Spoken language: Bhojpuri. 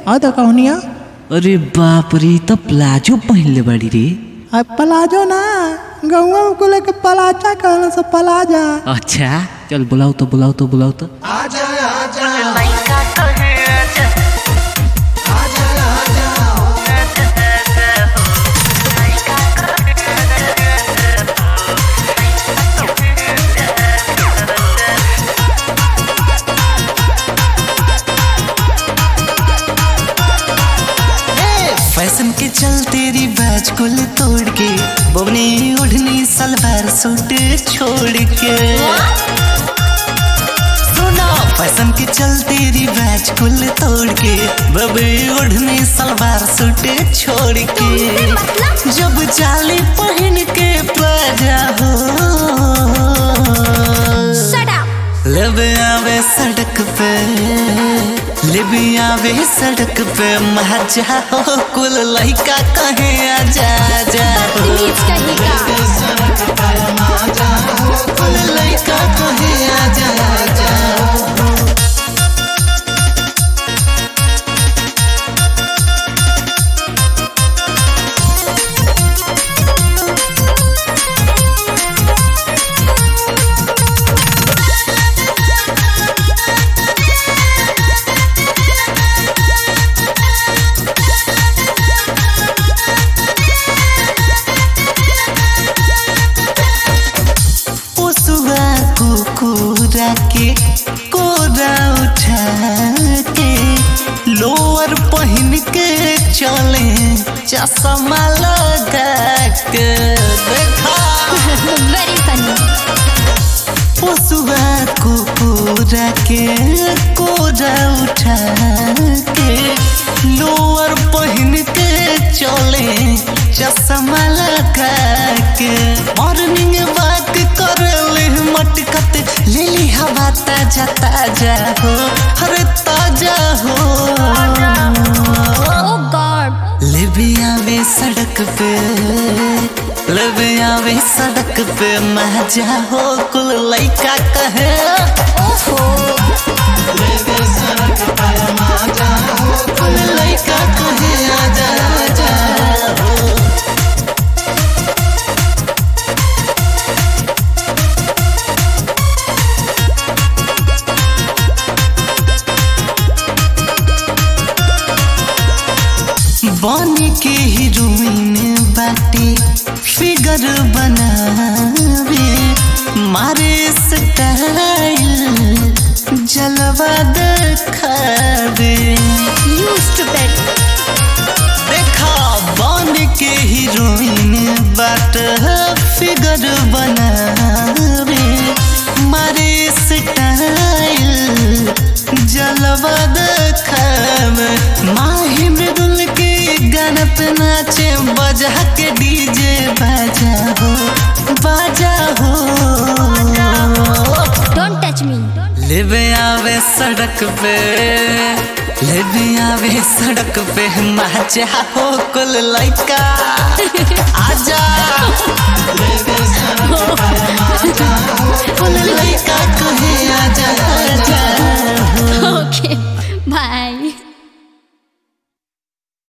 आ तो कहनिया अरे बाप रे त प्लाजो पहिनले बाड़ी रे आ पलाजो ना गौवा को लेके पलाचा कहला से पलाजा अच्छा चल बुलाओ तो बुलाओ तो बुलाओ तो फैशन के चलते रिवाज कुल तोड़ के बबनी ओढ़नी सलवार सूट छोड़ के सुना फैशन के चलते रिवाज कुल तोड़ के बबी ओढ़नी सलवार सूट छोड़ के जब जाली पहन के प्लाजा हो लब आवे सड़क पे लब आवे सड़क पे मजा हो कुल लइका कहे आजा जा हो कुल लइका कहे आजा जा पोसुआ कुकुरा के कोरा उठा के लोअर पहन के चले चश्मा लगा के देखा पोसुआ कुकुरा के कोरा उठा के लोअर पहन के चले चश्मा लगा के मॉर्निंग वॉक कर ले मटकत ले ली हवा ताजा ताजा हो हर ताजा हो ले आवे सड़क पे ले आवे सड़क पे मजा हो कुल लइका कहे कुल लइका कहे आजा आजा बन के हीरोइन बाटे फिगर बनावे मारे स्टाइल जलवा दिखावे देखा बन के हीरोइन बाट फिगर बनावे मारे स्टाइल जलवा दिखावे माही मृदुल के गाना पे नाचे बजा के डीजे बाजा हो बाजा हो Don't touch me. लेबे आवे सड़क पे लेबे आवे सड़क पे मजा हो कुल लइका